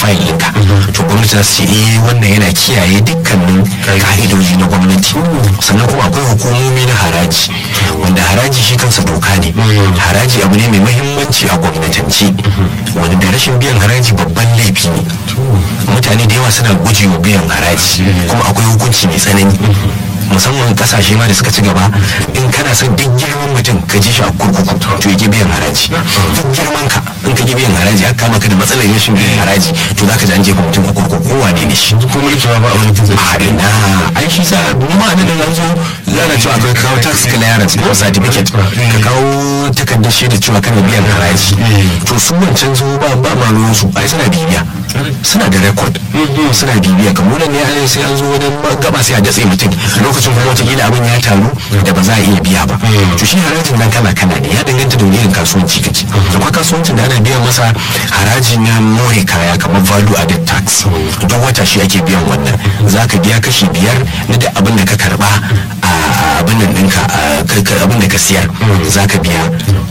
fayil ɗinka to gwamnati za su ce eh wannan yana kiyaye dukkanin ka'idoji na gwamnati sannan kuma akwai hukumomi na haraji wanda haraji shi kansa doka ne haraji abu ne mai mahimmanci a gwamnatance wanda da rashin biyan haraji babban laifi ne mutane da yawa suna gujewa biyan haraji kuma akwai hukunci mai tsanani musamman kasashe ma da suka ci gaba in kana son duk girman mutum ka ji shi a kurkuku to yake biyan haraji duk girman ka in ka ki biyan haraji aka kama ka da matsalar rashin biyan haraji to za ka ji an jefa mutum a kurkuku ko wane ne shi ko mulki ma ba a wani tuzo a ina ai shi sa mu ma nan da zo zana cewa akwai kawo tax clearance ko certificate ka kawo takardar shaida cewa kana biyan haraji to su wancan zo ba ba ma ruwan su ai suna bibiya suna da record suna bibiya kamar nan ne ai sai an zo wajen gaba sai a datse mutum lokacin kuma wataƙila abin ya taru da ba za a iya biya ba to shi harajin nan kala kala ne ya danganta da wani irin kasuwanci kake akwai kasuwancin da ana biyan masa haraji na more kaya kamar value added tax duk wata shi ake biyan wannan za ka biya kashi biyar na duk abin da ka karba a abin nan ɗinka abin da ka siyar za ka biya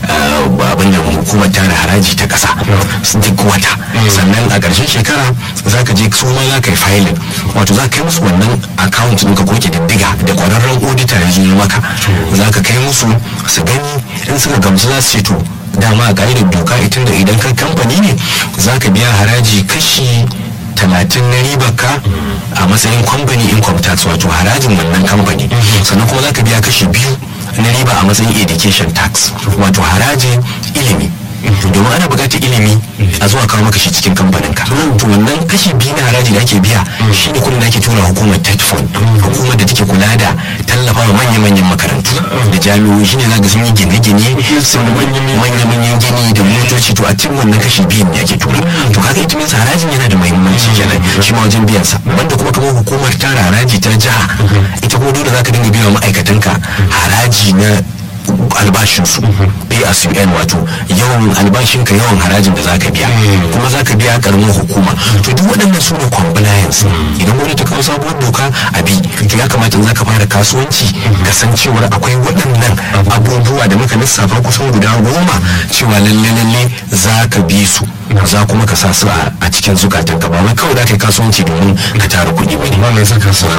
abin da hukumar tara haraji ta ƙasa duk wata sannan a ƙarshen shekara za ka je su ma za ka yi filin wato za ka kai musu wannan account ɗinka ko ke diddiga da ƙwararren auditor ya zo maka za ka kai musu su gani in suka gamsu za su ce to dama a ƙa'idar doka itin da idan kan kamfani ne za ka biya haraji kashi talatin na ribar ka a matsayin company income tax wato harajin wannan kamfani sannan kuma za ka biya kashi biyu na riba a matsayin education tax wato harajin ilimi domin ana buƙatar ilimi a zuwa kawo maka shi cikin kamfanin ka to wannan kashi biyu na haraji da ake biya shine kudin da ake tura hukumar tet fund hukumar da take kula da tallafa wa manya-manyan makarantu da jami'o'i shine za ga sun yi gine-gine sun manya-manyan gini da motoci to a cikin wannan kashi biyu ne ake tura to kaga ita minsa harajin yana da muhimmanci kenan shi ma wajen biyan sa banda kuma kamar hukumar tara haraji ta jiha ita kuma dole za ka dinga biya wa ma'aikatanka haraji na albashinsu pay as you earn wato yawan albashinka yawan harajin da zaka biya kuma zaka biya karamin hukuma to duk waɗannan su ne compliance idan wani ta kawo sabuwar doka a bi to ya kamata in zaka fara kasuwanci ka san cewar akwai waɗannan abubuwa da muka lissafa kusan guda goma cewa lalle lalle zaka bi su za kuma ka sa su a cikin zukatan ka ba wai kawai za ka yi kasuwanci domin ka tara kuɗi ba ne. Wannan saka su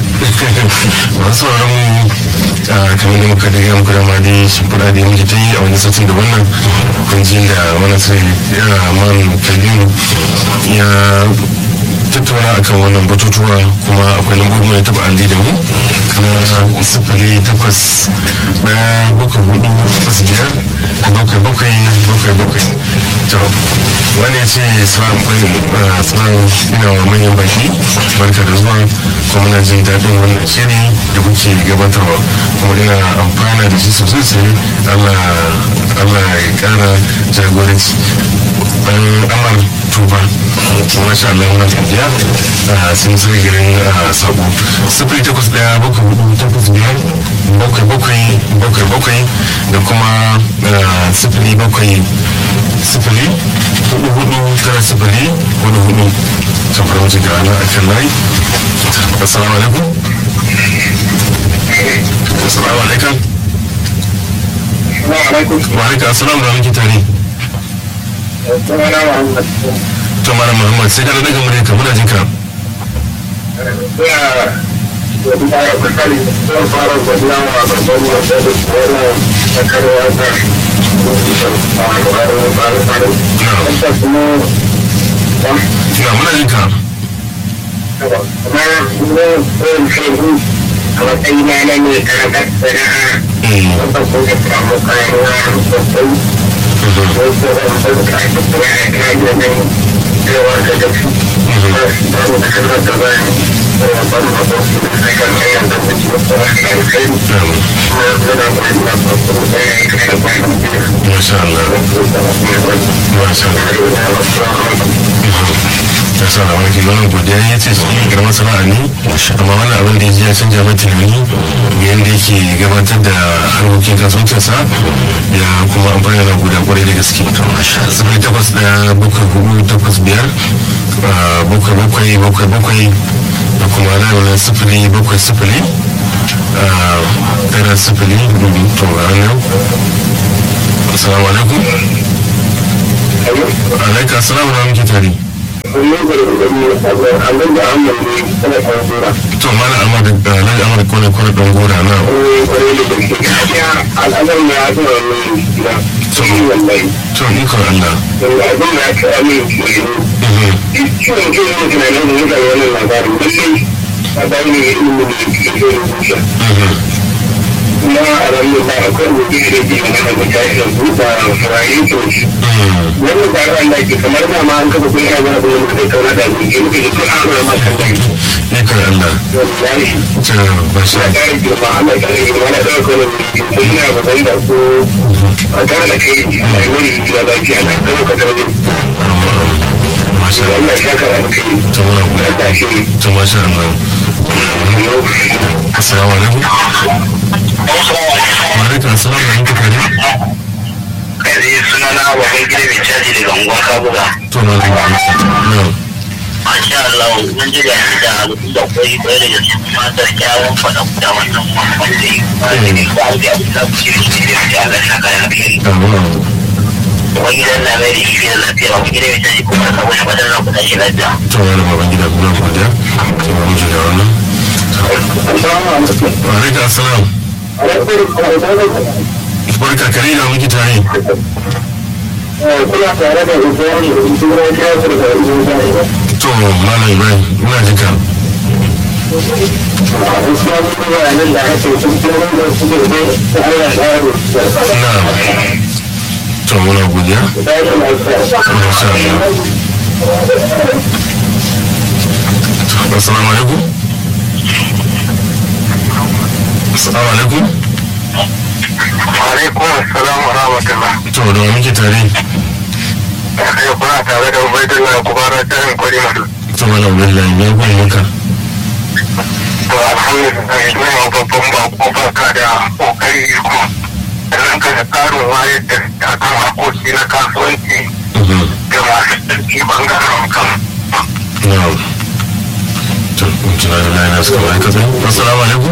masu sauran kamar da muka daga muku da mali shimfiɗa da yanke ta yi a wani satin da wannan kunjin da wani sai ya man kalbin ya tattauna akan wannan batutuwa kuma akwai lambobin da taba alli da mu na sifili takwas ɗaya bakwai hudu takwas biyar bakwai bakwai bakwai bakwai to wani ya ce salam ina wa manyan baki barka da zuwa kuma na jin daɗin wannan shiri da kuke gabatarwa kuma ina amfana da shi sosai sai allah ya ƙara jagoranci ɗan amar tuba masha Allah muna godiya sun sai garin sabo sifili takwas daya bakwai hudu takwas biyar bakwai bakwai bakwai bakwai da kuma sifili bakwai sifili hudu hudu tara sifili hudu hudu kan fara wajen ga ana akan layi assalamu alaikum assalamu alaikum wa alaikum assalamu da muke tare to mara muhammad sai kana daga murya ka muna jin ka na muna jin ka a matsayina na ne karakar sana'a wanda kuma samu kayan yaro sosai wasu wanda ka ake kuma a kayan yanayi cewa da da su ba su ba mu kasar da ba ne ban ma ba su da kan kayan da su ci wasu wasu da kai kuma suna ba su da ba su da ya yi kayan ba su da masha Allah masha Allah ya sa da wani kimanin godiya ya ce shi girman sana'a ne amma wani abin da ya ji ya canja mai tunani ga yadda yake gabatar da harkokin kasuwancinsa ya kuma amfani da guda kwarai da gaske sifili takwas daya bakwai hudu takwas biyar bakwai bakwai bakwai bakwai da kuma lamunan sifili bakwai sifili tara sifili to ranar assalamu alaikum alaika assalamu alaikum tare wannan gwargwado abin da an mai kuma kwanzura to mana amma da alhaji amma da kone kone dan gora na wani kwarai da gaske gaskiya al'adar na ya zuwa mai gida to yi wallahi to ikon Allah wanda abin da ya ce amin ke yi ciwon ke yi tunanin da mutane wannan labarin lallai a bayan ne ilimin da ke ke rubuta kuma a ranar da akwai rubuce da ke mana da tashin buɗa furayen toshi wannan ba ran da ke kamar da ma an kafa kun yana da wani da kauna da ke ke ke ke an rama kan da ke ikon Allah wallahi to ba sha ya kare girma Allah ya kare girma na ɗaukar wani mutum ko ina ba zai da ko a tare da kai a yi wani gida lafiya na kano ka tare da masha Allah Allah ya saka da kai to muna gode Allah shi to masha Allah assalamu alaikum wa alaikum assalam da muke tare kai suna na baban gida mai caji daga unguwar kabuga to na zuwa na Masha Allah, mun ji gani da da koyi koyi da yanzu kuma da kyawun faɗa da wannan wanda yi wanda ne ba da abu da kuke da shi da ya Allah saka da alheri. Wani gidan na mai da shi da lafiya, wani gidan mai tashi kuma ka wani fadar na kuɗa shi lafiya. to wani baban gida muna godiya to ba mu ji da wannan wa alaikum assalam barka kare da muke tare Kuna tare da Ibrahim, Ibrahim ya furta Ibrahim. to malam ibrahim ina jin ka Gaskiya mun ga nan da ake sun kira da su da ta Allah ya rubuta. na to muna godiya Da ya lafiya. masha Allah to assalamu alaikum assalamu alaikum Alaikum assalam wa rahmatullah. to da wa muke tare Kai kuna tare da Ubaidullah Kubara Tarin Kwari Madu. to malam billahi me gwan maka To alhamdulillah ina ma babban bako barka da kokari ko sannan ka da karin wayar da akan hakoki na kasuwanci da masu tsarki bangaren kan. na to in kira da layin nasu kamar haka sai assalamu alaikum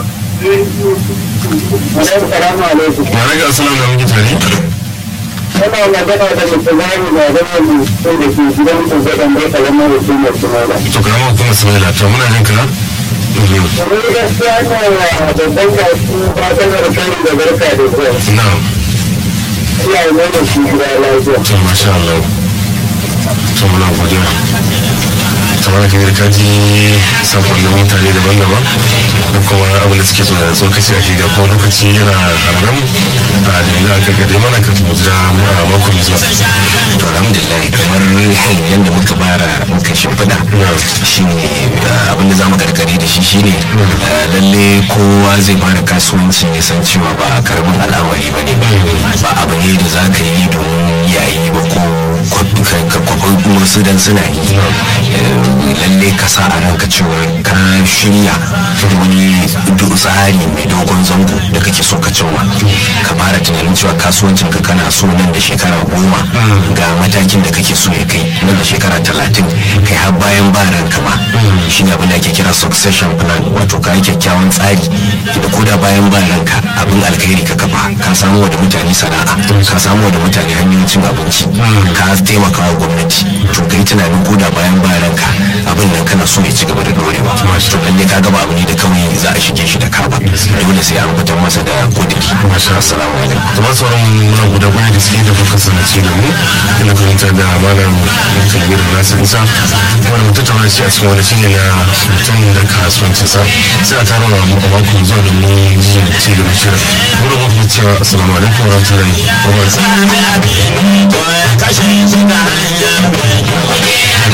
Assalamu alaikum. wa alaikum assalam da muke tare Kana magana da mutum zai da zama mutum da ke gidan ku zaɗan bai kalamar hukumar Tumala. to karamar hukumar Ismaila to muna jin ka Mhm. Kamar gaskiya na babban gasu ba ta zarkari da barka da zuwa. na Iya yi mana shi gida lafiya. to masha Allah to muna godiya kamar ka ka ji sakonnin mutane daban-daban da kuma abin da suke so da tsokaci a shiga ko lokaci yana haramu a da yanzu aka gade mana ka mu jira a mako mai zuwa to alhamdulillah kamar yadda muka bara muka shimfiɗa shine uh, abin da zamu gargare da shi shine uh, lalle kowa zai fara kasuwanci ya san cewa ba karamin al'amari ba ne ba abu ne da za ka yi domin yayi ba ko kwakwai wasu dan suna yi Eh, lalle ka sa a ranka cewa ka shirya wani du- tsari mai dogon zango da kake so ka cimma ka fara tunanin cewa kasuwancin ka kana so nan da shekara goma ga matakin da kake so ya kai nan da shekara talatin kai har bayan ba ranka ma shi ne abin da ake kira succession plan wato ka yi kyakkyawan tsari da koda bayan ba ranka abin alkhairi ka kafa ka samu wa da mutane sana'a ka samu wa da mutane hanyoyin cin abinci ka taimaka wa gwamnati to ka yi tunanin koda bayan ba ranka abin nan kana so ya ci gaba da dorewa to lalle ka gaba abu ne da kawai za a shige shi da kaba dole sai an fitar masa da kudiri assalamu alaikum kuma sauran muna guda kwanan da suke da kuka sanace da mu ina fahimtar da malam kabir nasir isa wanda mutum tauna shi a cikin wani shine na mutum da kasuwancinsa sai a tara mu a mako zuwa da mu ji ci da shirin muna muku cewa assalamu alaikum wa rahmatullahi wa barakatuh